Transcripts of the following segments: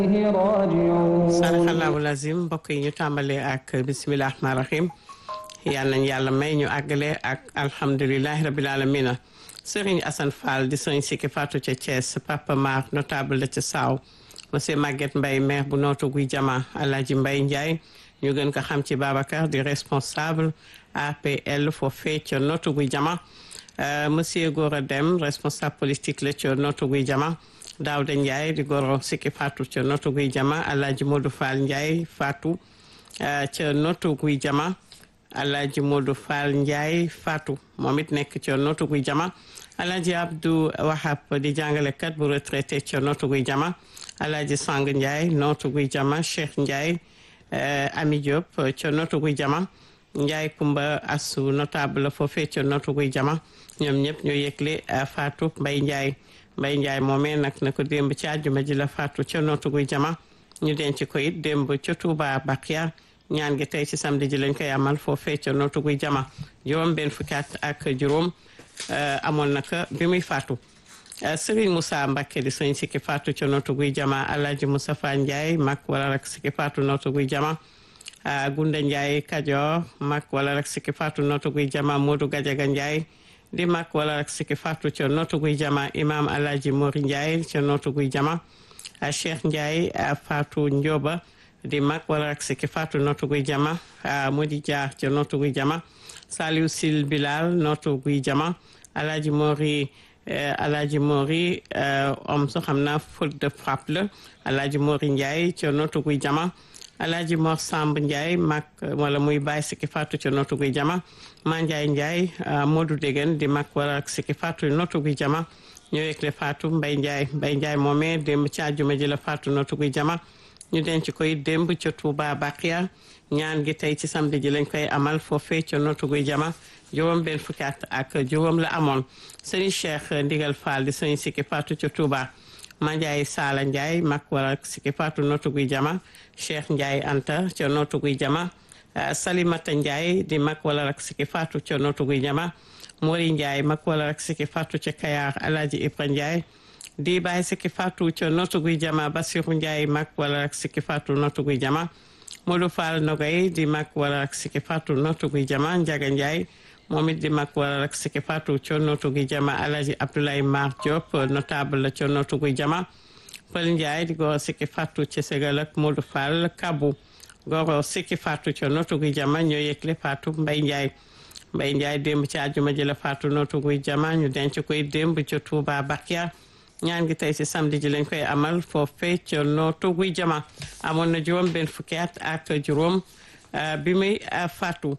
saraxallahu lazim mbokk yi ñu tàmbalee ak bisimilah rahmaan rahim yal nañ yàlla may ñu àggale ak alhamdulilahi rabil alamina sëriñ Assane Fall di sëriñ Sikki Fatou ca Thiès Papa Mar notable la ca Saaw monsieur Maguette Mbaye maire bu nootu guy jama Alaaji Mbaye Ndiaye ñu gën ko xam ci Babacar di responsable APL foofee ca nootu guy jama monsieur Gora Dem responsable politique la ca nootu guy jama Daouda Ndiaye di goro Sikki Fatou ca nootu guy jama Alaaji Modou Fall Ndiaye Fatou ca nootu guy jama Alaaji Modou Fall Ndiaye Fatou moom it nekk ca nootu guy jama Alaaji Abdou Wahab di jàngalekat bu retraité ca nootu guy jama Alaaji Sang Ndiaye nootu guy jama Cheikh Ndiaye Ami Diop ca nootu guy jama Ndiaye Kumba Asu notable foofee ca nootu guy jama ñoom ñëpp ñoo yëgle Fatou Mbaye Ndiaye Mbaye Ndiaye moomee nag na ko démb ci àjjuma ji la Fatou ca nootu guy jama ñu denc ko it démb ca Touba Bakia ñaan gi tey ci samedi ji lañ koy amal foofee ca nootu guy jama juróom benn fukki at ak juróom amoon naka bi muy faatu Serigne Moussa Mbacké di sëñ Sikki Fatou ca nootu guy jama Alhaji Moustapha Ndiaye mag wala rek Sikki Fatou nootu guy jama Gunda Ndiaye Kajoor mag wala rek Sikki Fatou nootu guy jama Modou Gadiaga Ndiaye di mag wala rek Sikki Fatou ca nootu guy jama Imam Alhaji Mori Ndiaye ca nootu guy jama Cheikh Ndiaye Fatou Ndioba di mag wala rek Sikki Fatou nootu guy jama Modi Dia ca nootu guy jama Saliou Sil Bilal nootu guy jama Alhaji Mori Alhaji Mori om so xam naa faute de frappe la Alhaji Mori Ndiaye ca nootu guy jama Alhaji Mor Samb Ndiaye mag wala muy bàyyi Sikki Fatou ca nootu guy jama Ma Ndiaye Ndiaye Modou Degen di mag wala rek Sikki Fatou nootu guy jama ñoo yëgle Fatou Mbaye Ndiaye Mbaye Ndiaye moomee démb ci àjjuma ji la Fatou nootu guy jama ñu denc koy démb ca Touba Bakia ñaan gi tey ci samedi ji lañ koy amal foofee ca nootu guy jama juróom benn fukki at ak juróom la amoon sëriñ Cheikh Ndigal Fall di sëriñ Sikki Fatou ca Touba Mandiaye Sala Ndiaye mag wala Sikki Fatou nootu guy jama Cheikh Ndiaye Anta ca nootu guy jama Salimata Ndiaye di mag wala rak Sikki Fatou ca nootu guy jama Mori Ndiaye mag wala rak Sikki Fatou ca Kayar Alhaji Ibra Ndiaye di bàyyi Sikki Fatou ca nootu guy jama Basiru Ndiaye mag wala rak Sikki Fatou nootu guy jama Modou Fall Nogay di mag wala rak Sikki Fatou nootu guy jama Njaga Ndiaye moom it di mag wala rak Sikki Fatou ca nootu guy jama Alhaji Abdoulaye Mar Diop notable la ca nootu guy jama Pël Ndiaye di goro Sikki Fatou ca Ségal ak Modou Fall Kabu goro Sikki Fatou ca nootu guy jama ñoo yëgle Fatou Mbaye Ndiaye Mbaye Ndiaye démb ci àjjuma ji la Fatou nootu guy jama ñu denc koy démb ca Touba Bakia ñaan gi tey ci samedi ji lañ koy amal foofee ca nootu guy jama amoon na juróom benn fukki at ak juróom bi muy faatu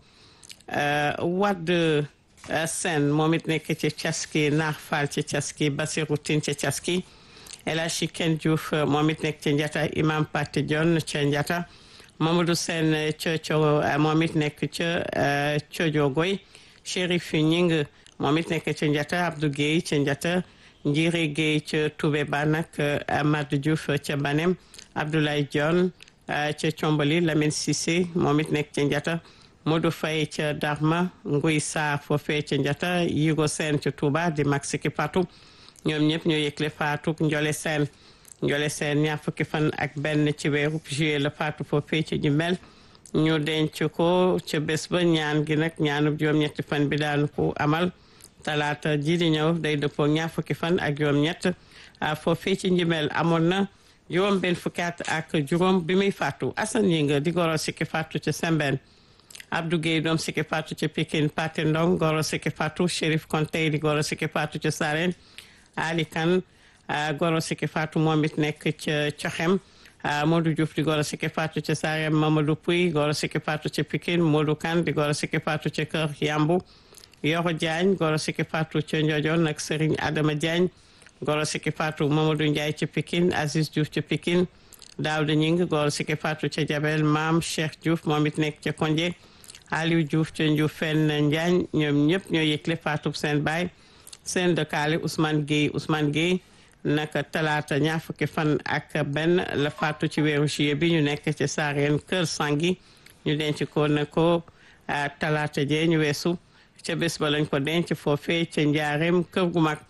wadd sen moom it nekk ci caski naax faal ci caski basiru tin ca caski El Hadji Ken Diouf moom it nekk ca njata imam Pate Dione ca njata Mamadou Sen ca co moom it nekk ca cojogoy Chérif Ñing moom it nekk ca njata Abdou Guèye ca njata Njire Guèye ca Toubé ba nag Amadou Diouf ca Banem Abdoulaye Dione ca Combali Lamine Cissé moom it nekk ca njata Modou Faye ca Darma Nguy Sarr foofee ca njata Yigo Sène ca Touba di mag Sikki Fatou ñoom ñëpp ñoo yëgle Fatou Njole Sène Njole Sène ñaar fukki fan ak benn ci weeru juillet la Fatou foofee ca Jumel ñu denc ko ca bés ba ñaan gi nag ñaanub juróom-ñetti fan bi daanu ko amal talaata ji di ñëw day dëppoo ñaar fukki fan ak juróom-ñett foofee ci Jumel amoon na juróom benn fukki at ak juróom bi muy faatu Assane yi nga di goro Sikki Fatou ca Sembène Abdou Guèye doom Sikki Fatou ca Pikine Paté Ndong goro Sikki Fatou Chérif Konté di goro Sikki Fatou ca Sarène Ali Kane goro Sikki Fatou moom it nekk ca Coxem Modou Diouf di goro Sikki Fatou ca Sarène Mamadou Pouy goro Sikki Fatou ca Pikine Modou Kane di goro Sikki Fatou ca Kër Yambu Yoro Diagne goro Sikki Fatou ca Ndiojon nag Serigne Adama Diagne goro Sikki Fatou Mamadou Ndiaye ca Pikine Aziz Diouf ca Pikine Daouda Ñing goro Sikki Fatou ca Jabel Maam Cheikh Diouf moom it nekk ca Konje Aliou Diouf ca Ndioufène Njaañ ñoom ñëpp ñoo yëgle Fatou seen baay seen dëkkaale Ousmane Gueye Ousmane Gueye naka talaata ñaar fukki fan ak benn la faatu ci weeru juillet bi ñu nekk ci saareen kër sangi ñu denc ko ne ko talaata jee ñu weesu ca bés ba lañ ko denc foofee ca njaareem kër gu mag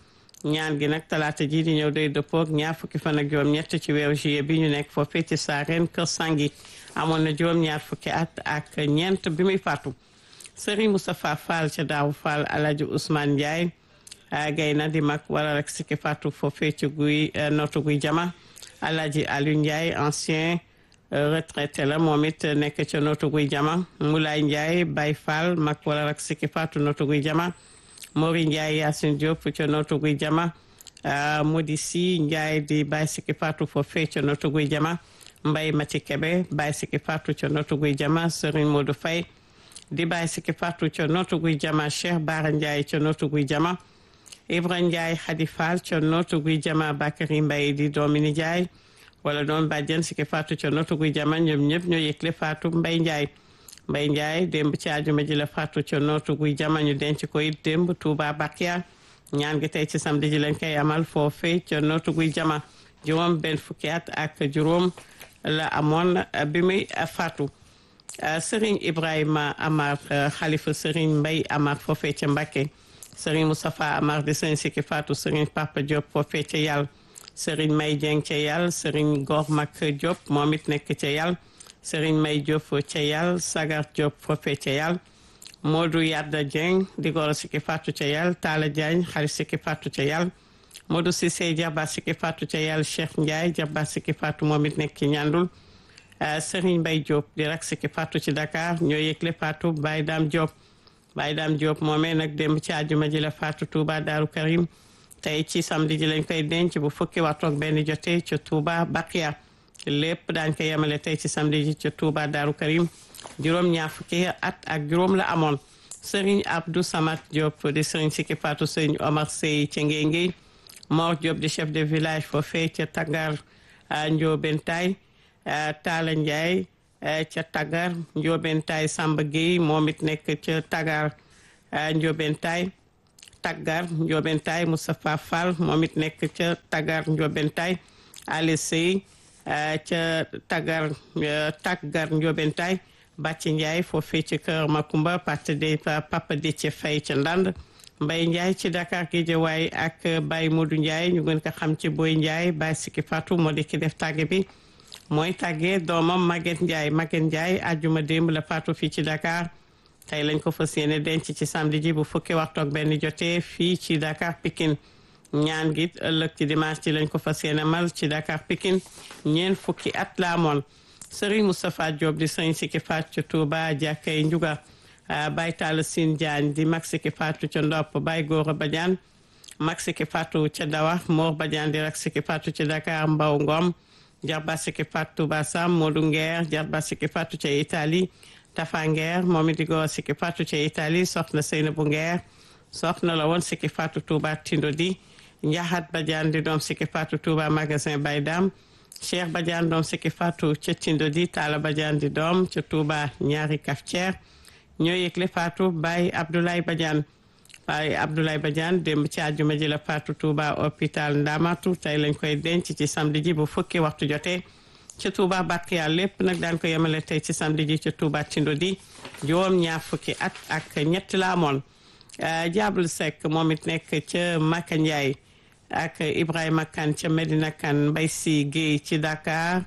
ñaan gi nag talaata ji di ñëw day dëppoog ñaar fukki fan ak juróom-ñett ci weeru juillet bi ñu nekk foofee ci Saareen Kër Sangi amoon na juróom-ñaar fukki at ak ñeent bi muy faatu Serigne Moustapha Fall ca Daawu Fall Alhaji Ousmane Ndiaye gay na di mag wala rek sikki faatu foofee ci guy nootu guy jama Alhaji Aliou Ndiaye ancien retraité la moom it nekk ca nootu guy jama Moulay Ndiaye Baye Fall mag wala rek sikki faatu nootu guy jama Mori Ndiaye Yacine Diop ca nootu guy jama Modi Si Ndiaye di Baye sikki faatu foofee ca nootu guy jama Mbay Mati Kebe Baye sikki faatu ca nootu guy jama Serigne Modou Faye di Baye sikki faatu ca nootu guy jama Cheikh Bara Ndiaye ca nootu guy jama Ibra Ndiaye Khady Fall ca nootu guy jama Bakary Mbaye di doomi nijaay wala doom bàjjen sikki faatu ca nootu guy jama ñoom ñëpp ñoo yëgle faatu Mbay Ndiaye Mbay Ndiaye démb ci àjjuma ji la faatu ca nootu guy jama ñu denc ko it démb Touba Bakia ñaan gi tey ci samedi ji lañ koy amal foofe ca nootu guy jama juróom benn fukki at ak juróom la amoon bi muy faatu Serigne Ibrahima Amar xalifa Serigne Mbay Amar foofe ca Mbakke Serigne Moustapha Amar di Serigne sikki faatu Serigne Papa Diop foofe ca yàlla Serigne May Dieng ca yàlla Serigne Gor Mak Diop moom it nekk ca yàlla Serigne May Diop ca yàlla Sagar Diop foofe ca yàlla Modou Yadda Dieng di goro sikki faatu ca yàlla Talla Diagne xarit sikki faatu ca yàlla Modou Cissé jarba sikki faatu ca yàlla Cheikh Ndiaye jarba sikki faatu moom it nekk ci ñandul Serigne Mbaye Diop di rak sikki faatu ci Dakar ñoo yëgle faatu Baye Dame Diop Baye Dame Diop moomee nag démb ci àjjuma ji la faatu Touba Daaru Karim tey ci samedi ji lañ koy denc bu fukki waxtu ak benn jotee ca Touba Bakia lépp daañ ko yemale tey ci samedi ji ca Touba Daaru Karim juróom ñaar fukki at ak juróom la amoon Serigne Abdou Samad Diop di Serigne sikki faatu Serigne Omar Sey ca Ngéngéy Mor Diop di chef de village foofee ca Tagar Ndiobentay Talla Ndiaye ca Tagar Ndiobentay Samba Gueye moom it nekk ca Tagar Ndiobentay Tagar Ndiobentay Moustapha Fall moom it nekk ca Tagar Ndiobentay Ali Sey ca Tagar Tagar Ndiobentay Bàcci Ndiaye foofee ci kër Makumba parti de Papa Déthié Faye ca Ndand Mbaye Ndiaye ci Dakar Guédiawaye ak Baye Modou Ndiaye ñu gën ko xam ci Boy Ndiaye Baye Sikki Fatou moo di ki def tàgge bi mooy tàggee doomam Maguette Ndiaye Maguette Ndiaye àjjuma démb la faatu fii ci Dakar tey lañ ko fas yéene denc ci samedi ji bu fukki waxtu ak benn jotee fii ci Dakar Pikine ñaan gi ëllëg ci dimanche ci lañ ko fas yéene mal ci Dakar Pikine ñeent fukki at la amoon Serigne Moustapha Diop di sëñ Sikki Fatou ca Touba jàkkay Njuga Baye Talla Sine Diagne di mag Sikki Fatou ca Ndopp Baye Gora Badiane mag Sikki Fatou ca Dawa Mor Badiane di rak Sikki Fatou ca Dakar Mbaw Ngom jarba sikki faatu Touba Sam Modou Nguer jarba sikki faatu ca Italie Tafa Nguer moom it di góor sikki faatu ca Italie soxna Seynabou Nguer soxna la woon sikki faatu Touba Tindodi Njaxat Badiane di doom sikki faatu Touba magasin Baydam Cheikh Badiane doom sikki faatu ca Tindodi Talla Badiane di doom ca Touba ñaari Kaftière ñoo yëgle faatu Baye Abdoulaye Badiane Baye Abdoulaye Badiane démb ci àjjuma ji la faatu Touba hôpital Ndamatu tey lañ koy denc ci samedi ji bu fukki waxtu jotee ci Touba Bakiya lépp nag daan ko yemale tey ci samedi ji ci Touba Tindodi juróom ñaar fukki at ak ñett la amoon Diable Seck moom it nekk ca Maka Ndiaye ak Ibrahima Kane ca Medina Kane Mbay Si Guèye ci Dakar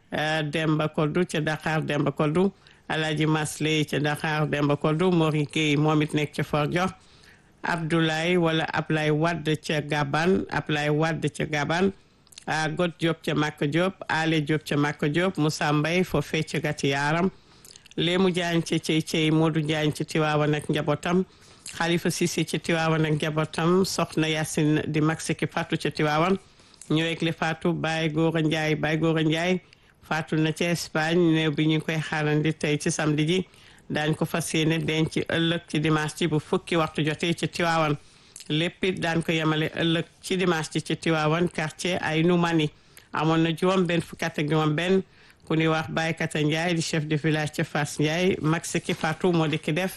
Demba Koddu ca Dakar Demba Koddu Alaaji Masley ca Dakar Demba Koddu Mori Guèye moom it nekk ca Fort Diop Abdoulaye wala Ablaye Wade ca Gaban Ablaye Wade ca Gaban a Got Diop ca Makka Diop Ale Diop ca Makka Diop Moussa Mbaye foofee ca Gati Yaaram Léemu Jaañ ca Cey Cey Modou Jaañ ci Tiwaawan ak njabootam Xalifa Sisi ci Tiwaawan ak njabootam Soxna Yacine di mag Sikki Fatou ca Tiwaawan ñoo yëgle Fatou Baye Gora Ndiaye Baye Gora Ndiaye Fatou na ca Espagne néew bi ñu ngi koy xaarandi tey ci samedi ji daañ ko fas yéene denc ci ëllëg ci dimanche ci bu fukki waxtu jotee ci Tiwaawan lépp it daan ko yemale ëllëg ci dimanche ci ci Tiwaawan quartier ay numani amoon na juróom benn fukki at ak juróom benn ku ñuy wax Baye Kata Ndiaye di chef de village ca Fass Ndiaye mag Sikki Fatou moo di ki def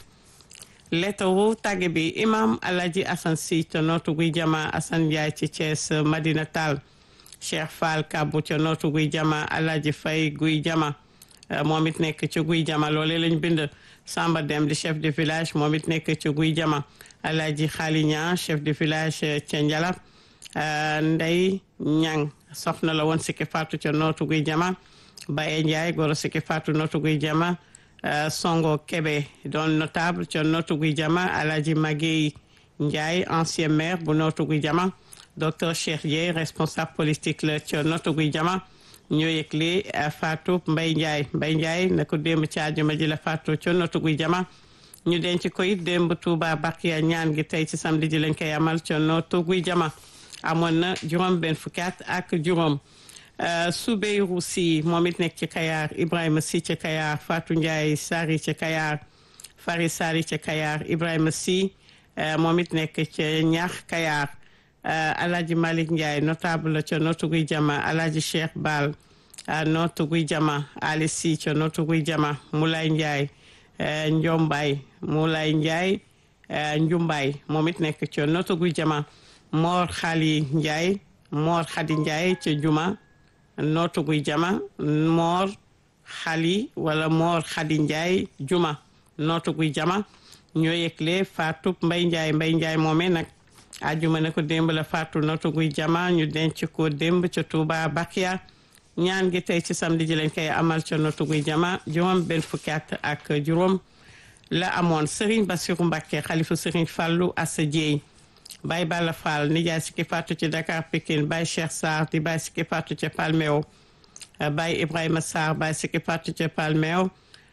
lettaru tàgge bi imam Alaji Assane Sy ca nootu guy jama Assane Ndiaye ci Thiès Madina Tall Cheikh Fall Kabou ca nootu guy jama Alaji Fay guy jama moom it nekk ci guy jama loole lañ bind Samba Dem di chef de village moom it nekk ci guy jama Alaji Xaali Ñaan chef de village ca Njalab Ndey Ñang soxna la woon sikki faatu ca nootu guy jama Baye Ndiaye goro sikki faatu nootu guy jama Songo Kebe doon notable ca nootu guy jama Alaji Maguey Ndiaye ancien maire bu nootu guy jama docteur Cheikh Dieye responsable politique la ca nootu guy jama ñoo yëgle faatu Mbay Ndiaye Mbay Ndiaye na ko démb ci àjjuma ji la faatu ca nootu guy jama ñu denc ko it démb Touba Bakiya ñaan gi tey ci samedi ji lañ koy amal ca nootu guy jama amoon na juróom benn fukki at ak juróom Soubeyru Si moom it nekk ci Kayar Ibrahima Si ci Kayar Fatou Ndiaye Sari ci Kayar Fari Sari ci Kayar Ibrahima Si moom it nekk ci ñaax Kayar Alhaji Malick Ndiaye notable la ca nootu guy jama Alhaji Cheikh Bal nootu guy jama Ali Si ca nootu guy jama Moulay Ndiaye Njombaay Moulay Ndiaye Njumbaay moom it nekk ca nootu guy jama Mor Xali Ndiaye Mor Xadi Ndiaye ca Juma nootu guy jama Mor Xali wala Mor Xadi Ndiaye Juma nootu guy jama ñoo yëgle Fatou Mbay Ndiaye Mbay Ndiaye moomee nag ajuma ne ko démb la Fatou nootu guy jama ñu denc ko démb ca Touba Bakiya ñaan gi tey ci samedi ji lañ koy amal ca nootu guy jama juróom benn fukki at ak juróom la amoon Serigne Bassirou Mbacké xalifu Serigne Fallou Assa Dieye Baye Balla Fall nijaay sikki faatu ci Dakar Pikine Baye Cheikh Sarr di Baye sikki faatu ca Palmeo Baye Ibrahima Sarr Baye sikki faatu ca Palmeo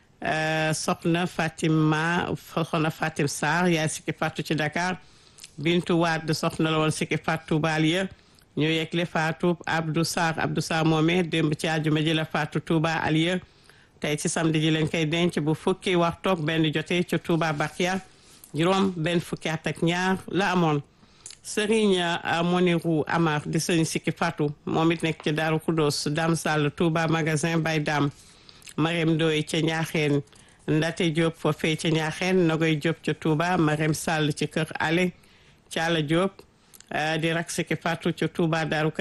soxna Fatima soxna Fatim Sarr yaay sikki faatu ci Dakar Bintu Wade soxna la woon sikki faatu Baaliya ñu yegle faatu Abdou Sarr Abdou Sarr moomee démb ci àjjuma ji la faatu Touba Aliya tey ci samedi ji lañ koy denc bu fukki waxtoog benn jotee ca Touba Bakia juróom benn fukki at ak ñaar la amoon Serigne Moniru Amar di sëriñ sikki fatu moom it nekk ci Daaru Kudos Dam Sall Touba magasin Bay Dam Marème Doy ca Ñaaxeen Ndate Diop foofee ca Ñaaxeen Nogoy Diop ca Touba Marème Sall ci kër Ale Caala Diop di rak sikki fatu ca Touba Daaru